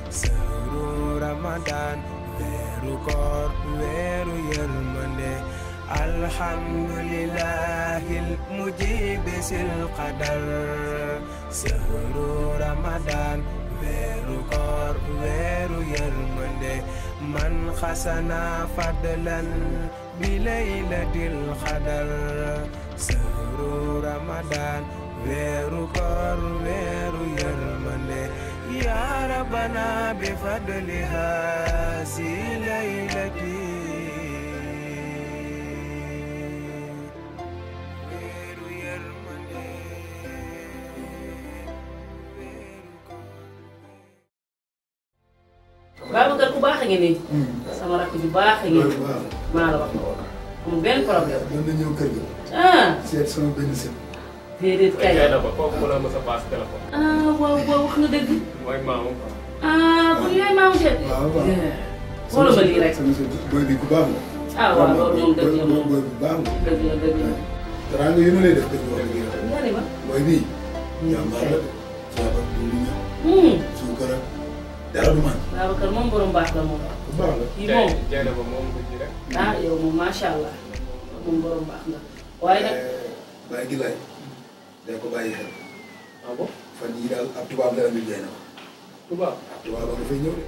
sëru ramadan weeru koor weeru yërmande alhamdulillahil mujibi sil qadar sëru ramadan weeru koor weeru yërmande man xasana fadlan bi laylatil qadar sëru ramadan weeru koor weeru yërmande ya rabbana bi fadliha si laylati weeru yërmande weeru koor Babacar ku baax a ngi nii sama rakk ju baax a ngi nii waaw maa la wax amul benn problème doon na ñëw kër ga ah seet sama benn sët déedéet kay jaay na ko kooku mu la mës a paas téléphone. ah waaw waaw wax nga dëgg mooy maamu. ah kon yaay maamu seet waaw waaw xoolal ma lii rek sama sët booy bi ku baax la ah waaw loolu moom dëgg la moom booy bu baax la dëgg la dëgg la dara nga yéen a lay def dëgg wax dëgg yàlla nga ne ma booy bii jàmbaar la de ceeba du li ñam hum suukar ak dara du man Babacar moom borom baax la moom ku baax la kii jaay moom jaay na ko moom ko ji rek. ah yow moom macha allah moom borom baax nga waaye nag bàyyi gi laay day ko bàyyi xel ah bon fan yii daal ab tubaab la andi jaay na ko tubaab. ab tubaab la dafay ñëw de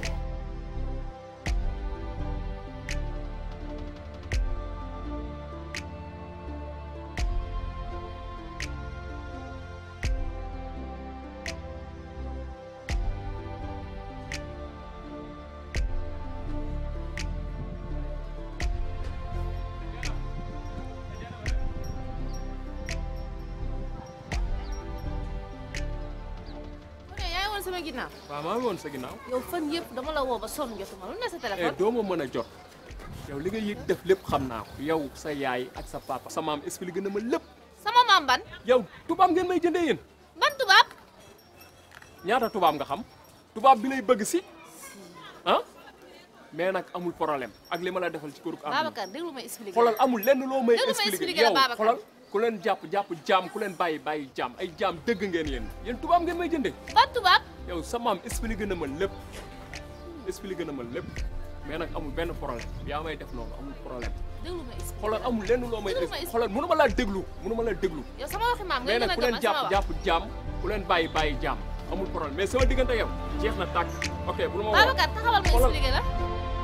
ok yaa ngi woon sama ginnaaw waaw maa ngi woon sa ginnaaw. yow fan yëpp dama la woo ba sonn jotuma lu ne sa eh téléphone doo ma mën a jot. yow li nga yëg def lépp xam naa ko. yow sa yaay ak sa papa. sa maam expliqué na ma lépp. sama maam ban yow tubaab ngeen may jëndee yéen. ban tubaab ñaata tubaab nga xam. tubaab bi lay bëgg si. ah mais nag amul problème ak li ma la defal ci këru am. Babacar déglu ma expliqué xoolal amul lenn loo may Déglu ma expliqué expliqué la yow Babacar. xoolal ku leen jàpp jàpp jaam ku leen bàyyi bàyyi jaam ay jaam dëgg ngeen yéen yéen tubaab ngeen may jëndee. ban tubaab yow sa maam expliqué na ma lépp expliqué na ma lépp mais nag amul benn problème yaa may def noonu amul problème déglu ma expliqué xoolal amul lenn loo may Déglu ma xoolal mënu ma laa déglu mënu ma laa déglu yow sama waxi maam nga mais gën nag a ku leen gëmal jàpp sama wax jàpp jaam ku leen bàyyi bàyyi jaam amul problème mais sama diggante yow jeex na tàkk ok bu la ma woo Babacar taxawal ma Xoolal. expliqué la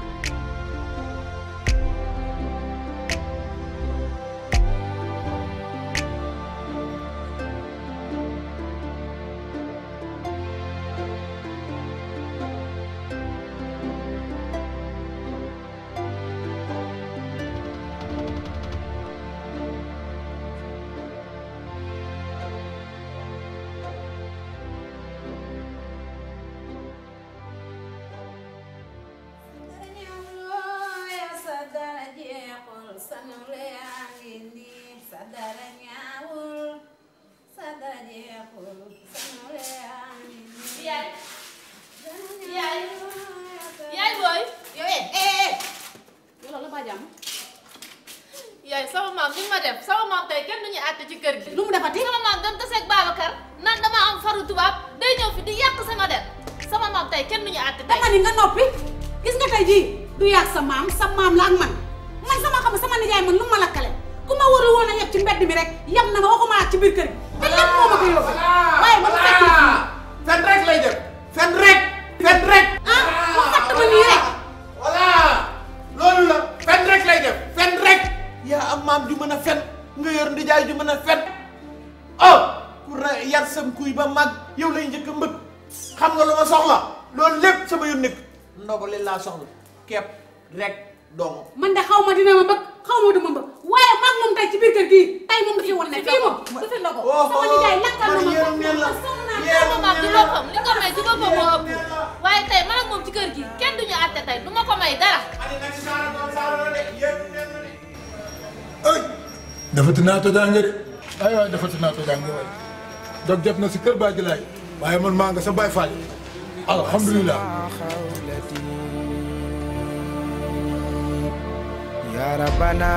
yaay yaay yaay booy yow eh eh yow la ba jàmm yaay sama maam li ma def sama maam tey kenn duñu àtte ci kër gi lu mu defati sama maam dem taseeg Babacar naan dama am faru tubaab day ñëw fi di yàq sama der sama maam tey kenn duñu àtte tey dama ni nga noppi gis nga tey jii du yàgg sa maam sa maam la ak man man sama xam sama nijaay man lu ma lakkale ku ma warul woon a yeb ci mbedd mi rek yem na ma waxuma ak ci biir kër gi te lépp moo ma ko yóbbu waaye ba mu fekk fii fen rek lay def fen rek fen rek ah mu fatt ma nii rek voilà loolu la fen rek lay def fen rek yaa am maam ju mën a fen nga yor ndijaay ju mën a fen oh ku ra yar sam kuy ba mag yow lay njëkk a mbëgg xam nga lu ma soxla loolu lépp sama yoon nekk ndogale laa soxla kepp rek dong man de xaw ma dina ma bëgg xaw ma du ma bëgg waaye maag moom tey ci biir kër gii tey moom dafa woon ne fii moom su fi ndogo sama nijaay lakkal na ma yéen ngeen la sonn naa yéen sama maam ci boppam li ko may ci boppam moo ëpp waaye tey man ak moom ci kër gi kenn duñu àtte tey du ma ko may dara ay defati naa tojaange de ay waay defati naa tojaange waay dog jot na si kër Badji Laay waaye man maa nga sa Baay Faal alhamdulilah خولتي يا ربنا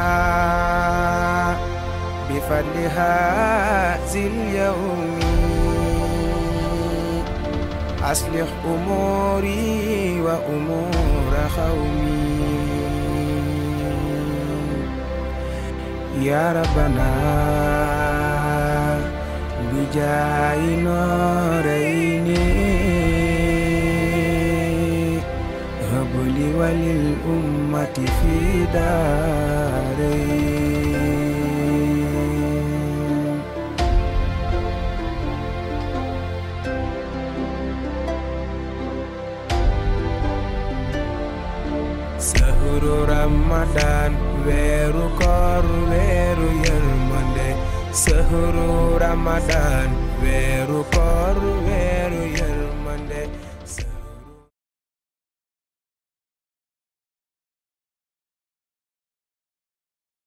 بفضل هذا اليوم أصلح أموري وأمور قومي يا ربنا بجاه نورين هب لي وللأمة في دارين sahuru ramadan weeru koor weeru yërmande sahuru ramadan weeru koor weeru yërmande